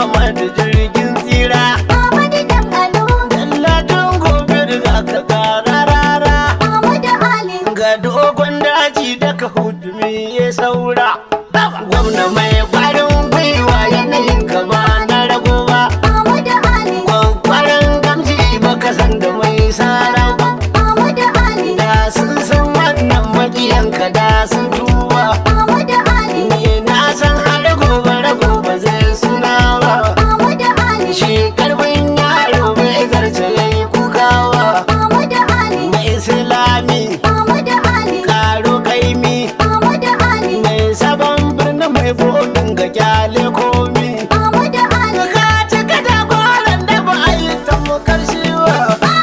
Ahmadu jirgin tsira Ahmadu dan Alo, Dallatin gobe da ka kara rara Ahmadu Ali, Ga dogon daji daga hudumi ya saura Gwamna mai kwarin gwiwa yanayin ka ba na rago ba Ahmadu Ali, Kwankwaran gamji baka san da mai sara ba Ahmadu Ali, Da sun san wannan makiyanka da sun tuba Ahmadu Ali, Ni na san har gobe rago ba zai suna ba Ahmadu Ali, Shi karfin yaro bai zarce yayi kukawa Ahmadu Ali, Mai islami Ahmadu Ali, karo kaimi Ahmadu Ali, Mai sabon birni mai bodin ga kyale komi Ahmadu Ali, Ka cika da goron da ba a yi tamukar shi ba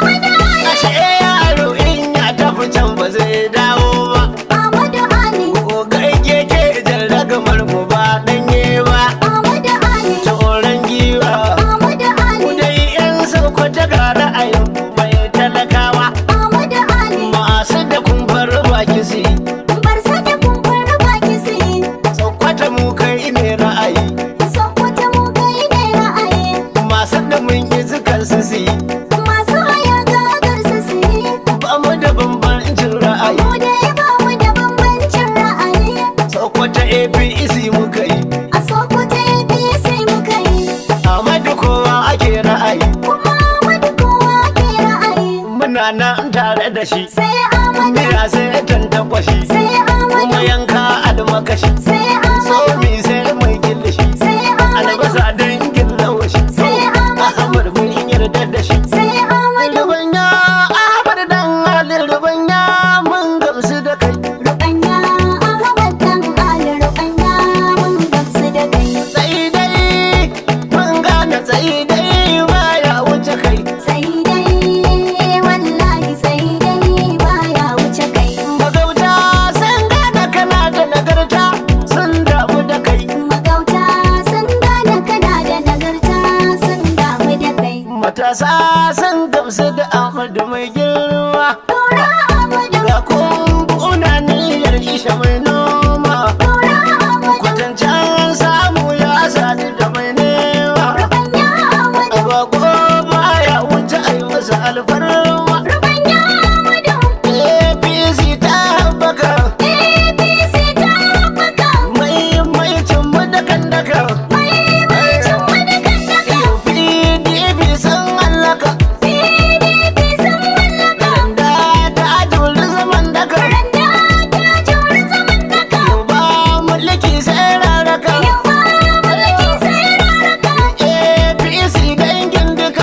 Ashe yaro in ya tafi can ba zai dawo ba Ahmadu Ali, Gogai keke jan ragamar mu ba ɗanye ba Ahmadu Ali, Tsoron giwa Ahmadu Ali, Ku dai yan sauko ta ga ra'ayin mu mai talakawa Ahmadu Ali, Masu da kumbar baki su yi bar sake kumfar baki su yi, Saukwata mu kai ne ra'ayi Sokoto mu kai ne ra'ayi, Masu da mun yi zukar su su yi masu haya gagar su su yi, Ba mu da bambancin ra'ayi mu dai ba mu da bambancin ra'ayi, Saukwata APC muka yi a Sokoto APC muka yi, Amadu kowa ake ra'ayi kuma Ahmadu kowa ke ra'ayi, Muna nan tare da shi sai Ahmadu, Mira sai tantakwashi sai Kuma Ahmadu, yanka almakashi sai Ahmadu, Tsomi sai mai kilishi sai Ahmadu, Albasa dangin lawashi sai Ahmadu, Ahmad mun yarda da shi sai Ahmadu, Rubanya Ahmad dan Ali Rubanya mun gamsu da kai Rukanya Ahmad dan Ali Rukanya mun gamsu da kai. Tsayi dai mun gane tsayi dai baya wuce kai Sai dai wallahi sai dai baya wuce kai. Magauta sun gane kana da nagarta sun damu da kai Magauta sun gane kana da nagarta sun damu da kai. Matasa sun gamsu da Ahmadu mai girma Tura Ahmadu, Ga kumbuna niyyar isha mai noma tura Ahmadu, Kwatancan samu ya sadu da mai nema Rukanya Ahmadu, Bako baya wuce a yi masa alfarma Rukanya Ahmadu, APC ta haɓaka APC ta haɓaka. mai mai cimma da kan daka Mahimmancin wani kan daga. PDP sun hallaka PDP sun mallaka. da ta juri zaman daka Randa ta juri zaman daga. Yau ba mulki sai raraka Yau ba mulki sai raraka. APC dangin duka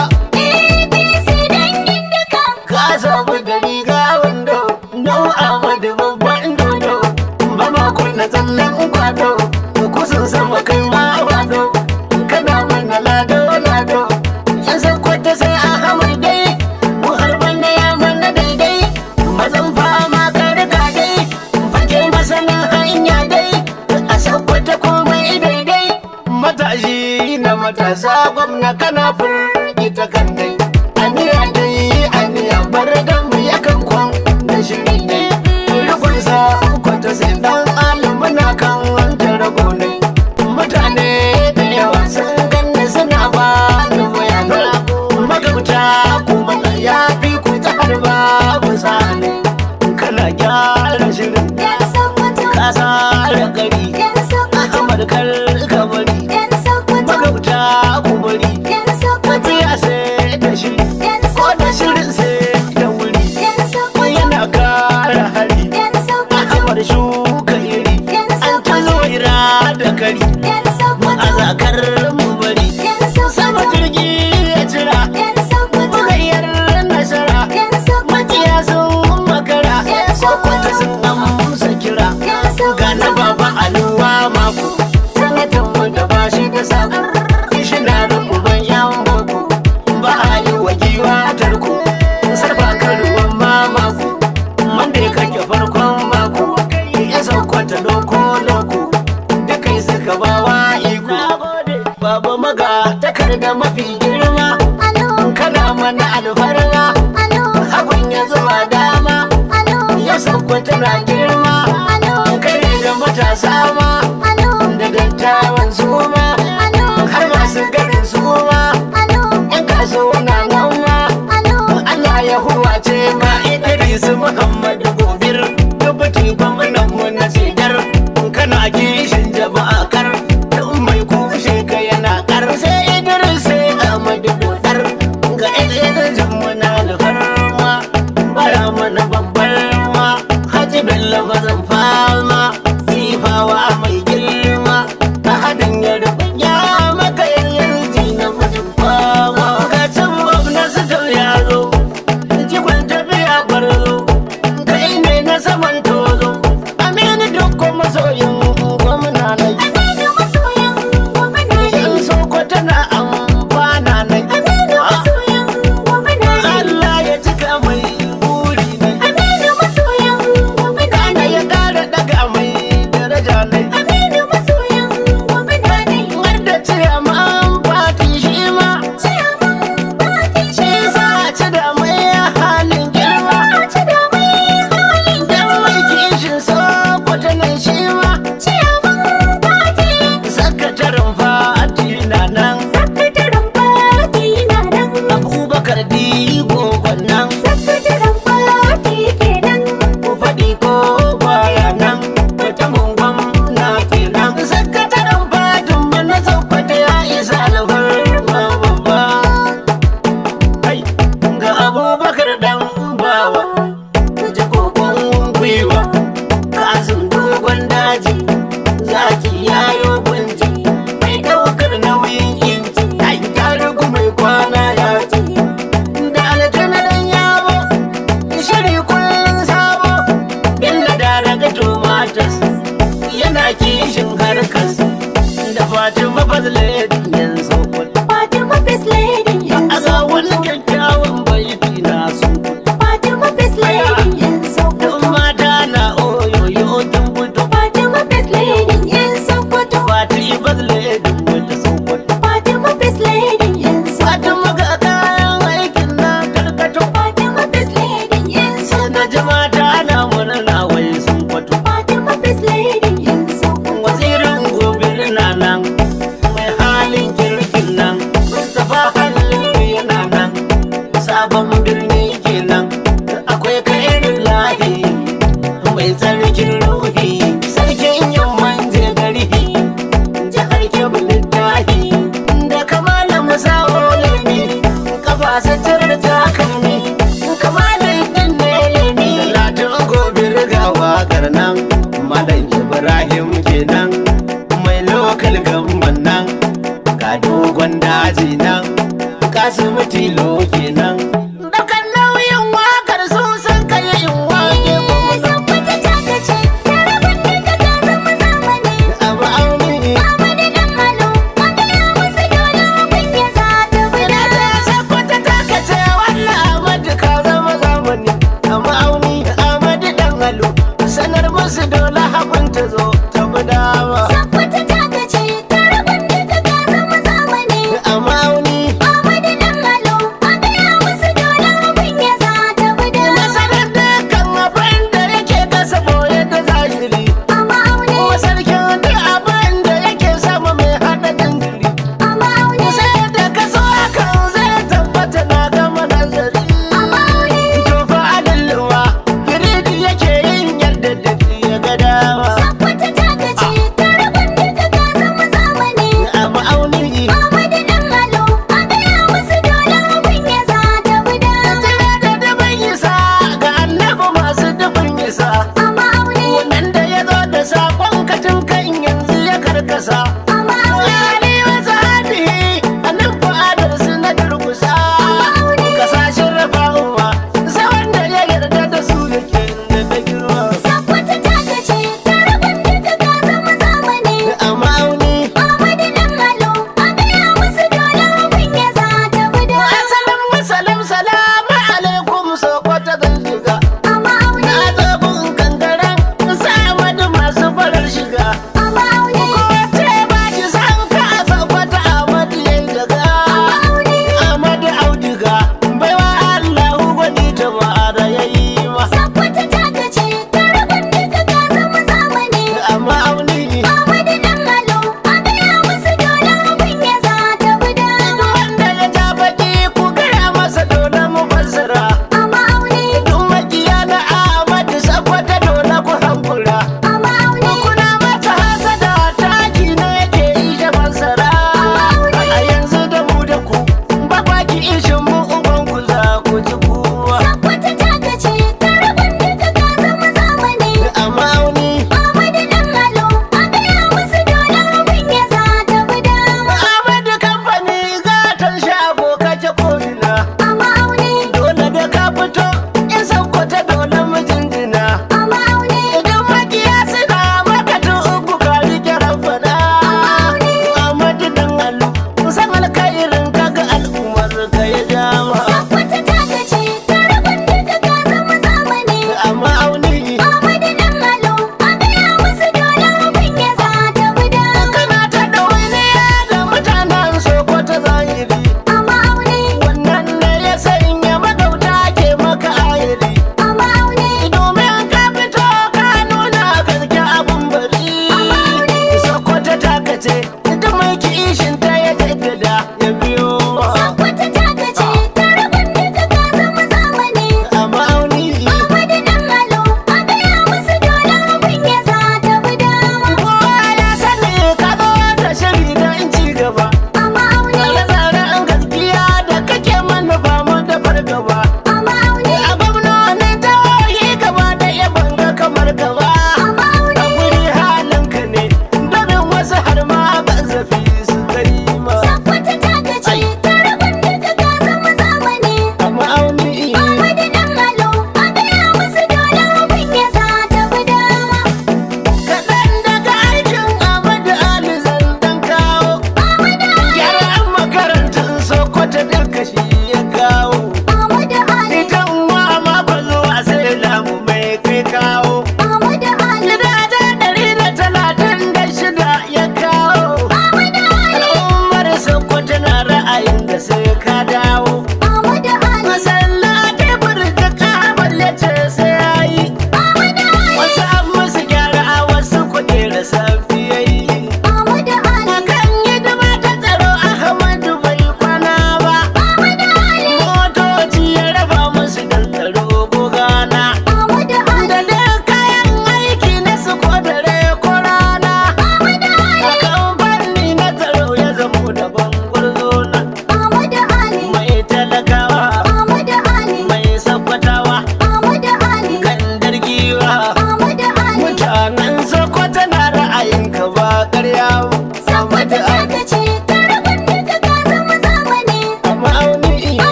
APC dangin duka. ka samu da riga wando Nau Ahmadu babban dodo ba ma kunna tsallen kwado kusan sama kai ma wado kana mana lado lado yan san kwata sai Ahmad dai mu har banda ya mana daidai mazan fama karka dai fage masanin hanya dai a sakwata komai daidai matashi na matasa gwamna kana firgita kan dai aniya dai aniya bar da mu yakan kwan da shiri ne rukunsa kwata sai dan alimuna kan wanta rago ne mutane da yawa sun ganni suna ba da bayana magauta kuma na ya fi ku ta harba misali kana gyara shirin Yan Sokoto, ka tsara gari yan Sokoto, Ahmad kar ka bari yan Sokoto, magauta ku bari yan Sokoto, tafiya sai da shiri yan ko da Sokoto, shirin sai da wuri yan Sokoto, yana kara hari yan Sokoto, Ahmad shuka iri yan an Sokoto, tuzo ira da kari yan Sokoto, a zakar mu bari yan sama Sokoto, jirgi ya cira yan Sokoto, bugayyar nasara yan Sokoto, makiya sun makara sokoto sun amsa kira yan Sokoto, ga na baba aluwa mako sanatan mu da ba shi da sako kishina da uban yan boko ba a yi wa giwa tarko sarfa karuwan mamako wanda ya kake farkon mako ya saukata loko loko duka yi suka ba wa iko baba maga takarda mafi girma alo, kana mana alfarma alo, hagun ya zuwa dama alo, ya sauko tana girma alo, kare da matasa ma alo, da dattawan su ma alo, har masu gari ga dogon daji nan kasimu tilo kenan dakan nauyin wakar sun san kai in wake kuma Sakwata ta kace, taraban duka ka zama zamani. abu auni Amadu dan Alo, a gaya musu dole abin ya za ta ina bida. ta sakwata ta kace wallah amadu ka zama zamani amma auni amadu dan halu sanar musu dole hakun ta zo ta bi dama Sakwata ta kace, taraban duka ka zama zamani. amma auni Amadu dan Alo, a gaya musu dole abin ya za ta bida. masarar dukkan abin da yake kasa boye da zahiri Amma aune, kuma sarkin duk abin da yake sama mai hada jinjiri amma aune, sai da kaso hakan zai tabbata na gama nazari amma aune. to fa adalluwa giridi yake yin yadda da ya ga dama Sakwata ta kace, taraban duka ka zama zamani. a ma'auni Amadu dan Alo, a gaya musu dole abin ya za ta bida. tana da dubin isa ga annabi masu dubin isa Amma aune, wannan da ya zo da sakon katin kan yanzu ya karkasa amma aune. Ali wasu hadi a nan fa'adar su na durkusa kasashen rafa'uwa sai wanda ya yarda da su yake da ta girma Sakwata ta kace, taraban duka ka zama zamani. a ma'auni Amadu dan Alo, a gaya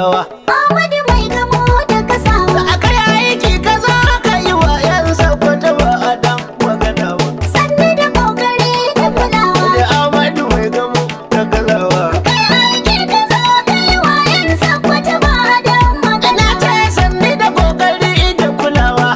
kulawa Ahmadu mai gamo da kasawa aka yi aiki ka zo ka yi wa yan sakwata ba a dan magana ba sannu da kokari da kulawa da amadu mai gamo da kulawa kai aiki ka zo kai wa yan sakwata ba da magana ina ce sanni da kokari da kulawa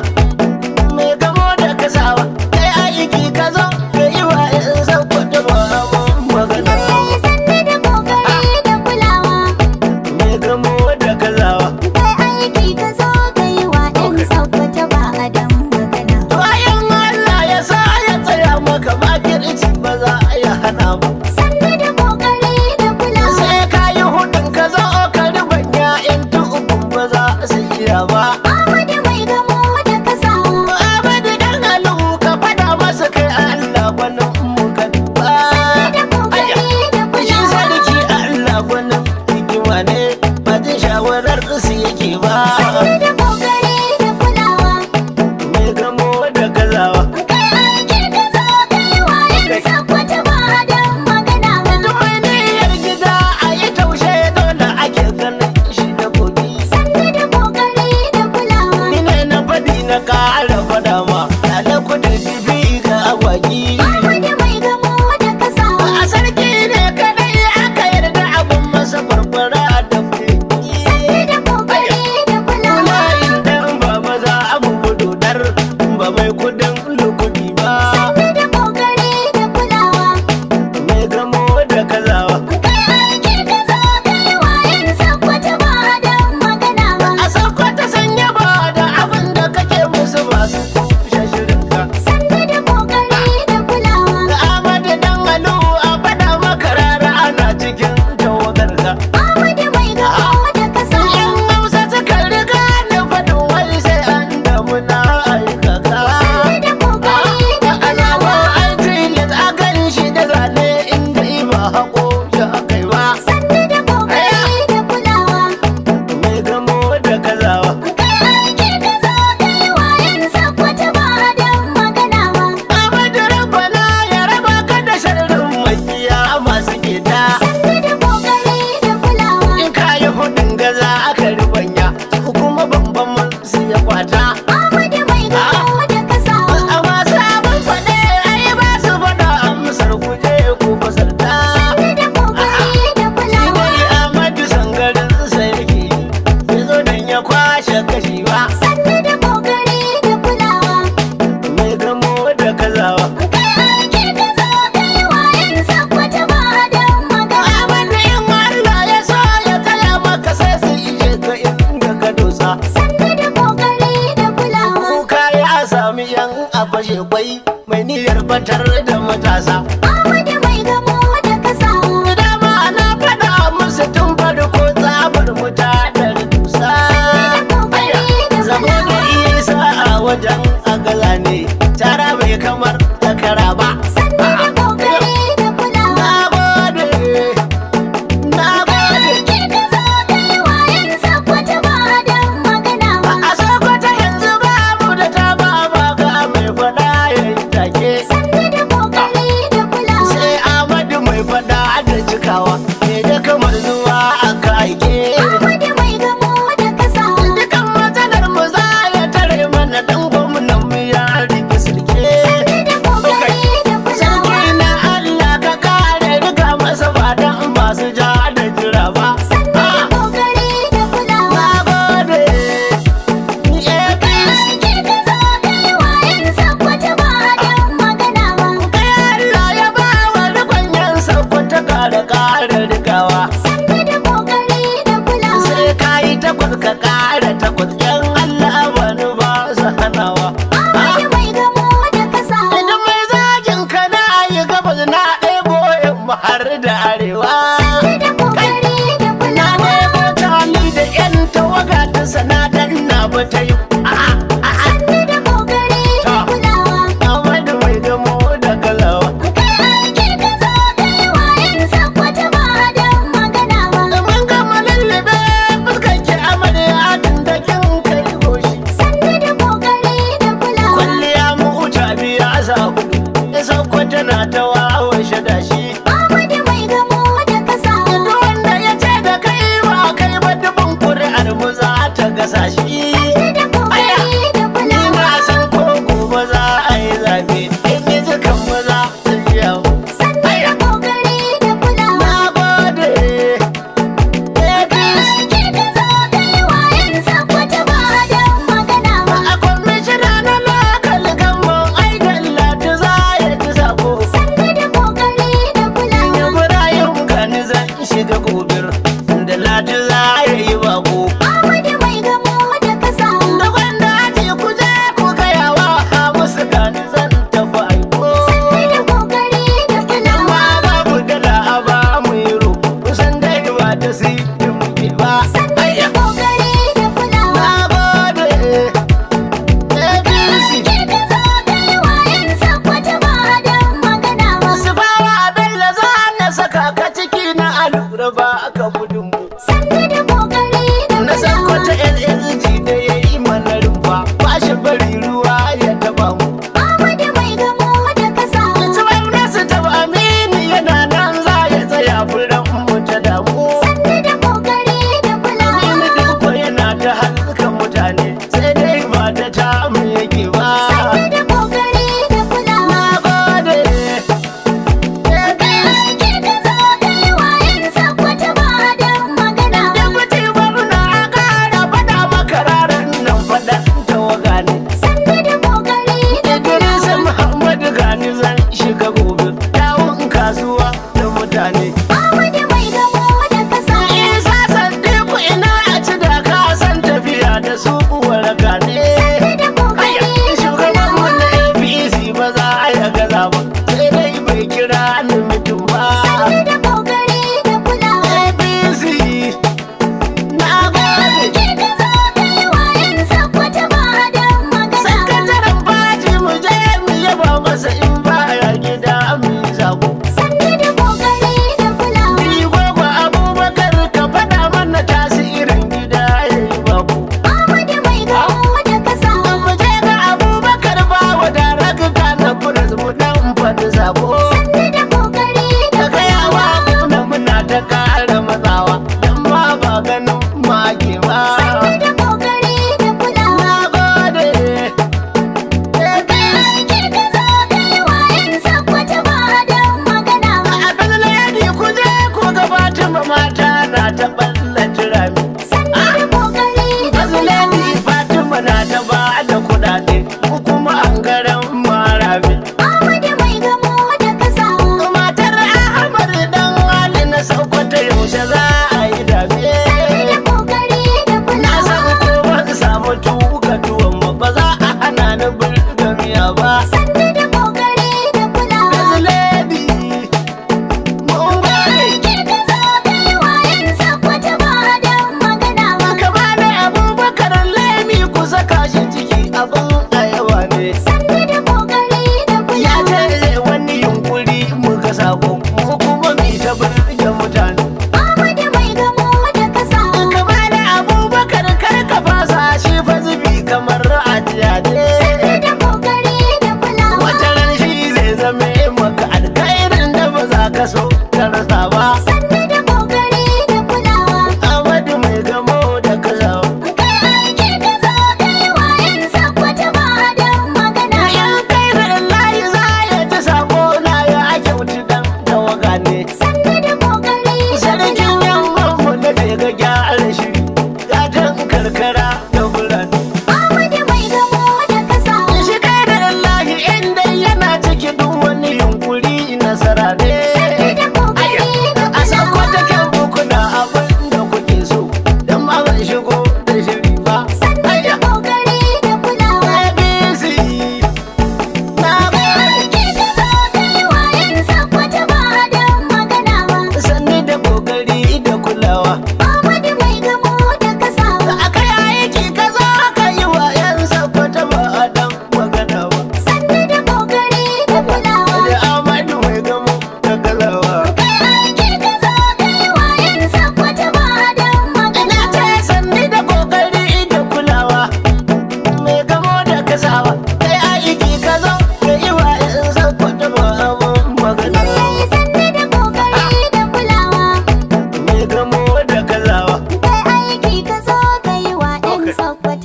mai gamo da kasawa kai aiki ka zo ka yi wa yan sakwata ba a magana Lallai sannu da kokari da kulawa mai gamo da kasawa kai aiki ka zo kai wa yan sakwata ba da magana bayan Allah ya sa ya tsaya maka makirci ba za a yi hana ba sannu da kokari da kulawa sai ka yi hudun ka zo ka riban ya'yan tukun ba za su iya ba Ahmadu mai gamo da kasawa Abadi dan alu ka fada masa kai Allah gwanin mu ka duba da kokari da shi kulawa sarki Allah gwanin hikima ne ba jin shawarar su yake ba sannu da kokari da kulawa mai gamo da gazawa kai aiki ka zo kai wa yan sakwata ba da magana ba duk mai niyyar gida a yi taushe dole ake ganin shi da kogi sannu da kokari da kulawa Ni ne na faɗi na ƙara faɗa ma Lale kudin bibi ga agwagi Ahmadu mai gamo da kasawa A sarki ne kadai aka yarda abin masa barbara da kuɗi sannu da kokari da kulawa Layin dan ba maza abu bududar ba mai kudin lukudi ba sannu da kokari da kulawa Mai gamo da kazawa kai aiki ka zo kai wa yan sakwata ba da magana ba A sauko ta sanya ba da abin da kake musu masu shashirinka sannu da kokari da kulawa Da Ahmadu dan Alu a faɗa maka rara ana cikin tawagarka Ahmadu mai gamo da kasawa Yan Hausa suka riga ni faɗin wai sai an damu na aikaka. sannu da kokari da Alamu kulawa an tilas a kan shi da zane inda ba haƙo shi a kai ba. sannu da kokari da kulawa Mai gamo da kazawa. kai aiki ka zo kai wa yan sakwata ba da magana ba Ahmadu Rabbana ya raba ka da sharrin makiya masu gida. sannu da kokari da kulawa In ka yi hudun gaza aka ribanya, su kuma bambam su ya kwata. Ahmadu mai gamo da kasawa Amma sabon faɗe ai ba su faɗa amsar kuje ko fasalta. sannu da kokari da kulawa Shi Ahmadu sangarin sarki ya zo dan ya kwashe kashi ba sannu da kokari da kulawa mai gamo da kazawa. kai aiki ka zo kai wa yan sakwata ba da magana Ahmadu in Allah ya so ya taya maka sai su ije ka inda ka dosa. sannu da kokari da kulawa Kuka ya sami yan a fashe kwai mai niyyar batar da matasa. Ahmadu mai gamo da kasawa Dama na faɗa musu tun farko tsabar muta da dusa. Zamo da isa a wajen agala ne, tara bai kamar takara ba. sannu da kokari da kulawa Na gode, na gode. aiki ka zo kai wa yan sakwata ba da magana ba A Sokoto yanzu babu da ta ba ba ga mai faɗa ya yi take. sannu da kokari da kulawa Sai Ahmadu mai faɗa da cikawa, me da kamar zuwa aka aike. Ahmadu mai gamo da kasawa Dukan matsalar mu za ya tare mana dan gwamnan mu ya rike sulke. sannu da kokari da kulawa Sarki na Allah ka kare rika masa ba dan masu ja da jira ba. sannu da Ah, kokari da kulawa Na gode, ni APC. aiki ka zo kai wa yan sakwata ba da magana ba Kai Allah ya ba wa rikon yan sakwata kare kare rikawa. sannu da kokari da kulawa Sai ka yi takwas ka kare takwas yan Allah wani ba su hanawa. Ahmadu mai gamo da kasawa Idan mai zagin ka na yi gabas na ɗebo yamma har da arewa. sannu da kokari da Na kulawa ɗebo tali da yan tawaga ta sanadar na ba ta yi. A'a, a'a. sannu da kokari da Ta. kulawa Ahmadu mai gamo da galawa. kai aiki ka zo kai wa yan sakwata ba da magana ba Da mun gama lullube fuskan ki amarya gasa shi da kokari da Ni kulawa. na san ko gobe za a yi zaɓe in yi jikan maza sun yau. Sannu da kokari da kulawa. Na gode. APC Aiki ka zo kai wayan sakwata ba don magana ba. a kwamishina na lokal gamban ai dallatu za ya ci sako. Sannu da kokari da kulawa. Ibrahim Kani zan shiga gobir da lati za ya yi bako. Ahmadu mai gamo da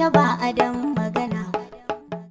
ba adam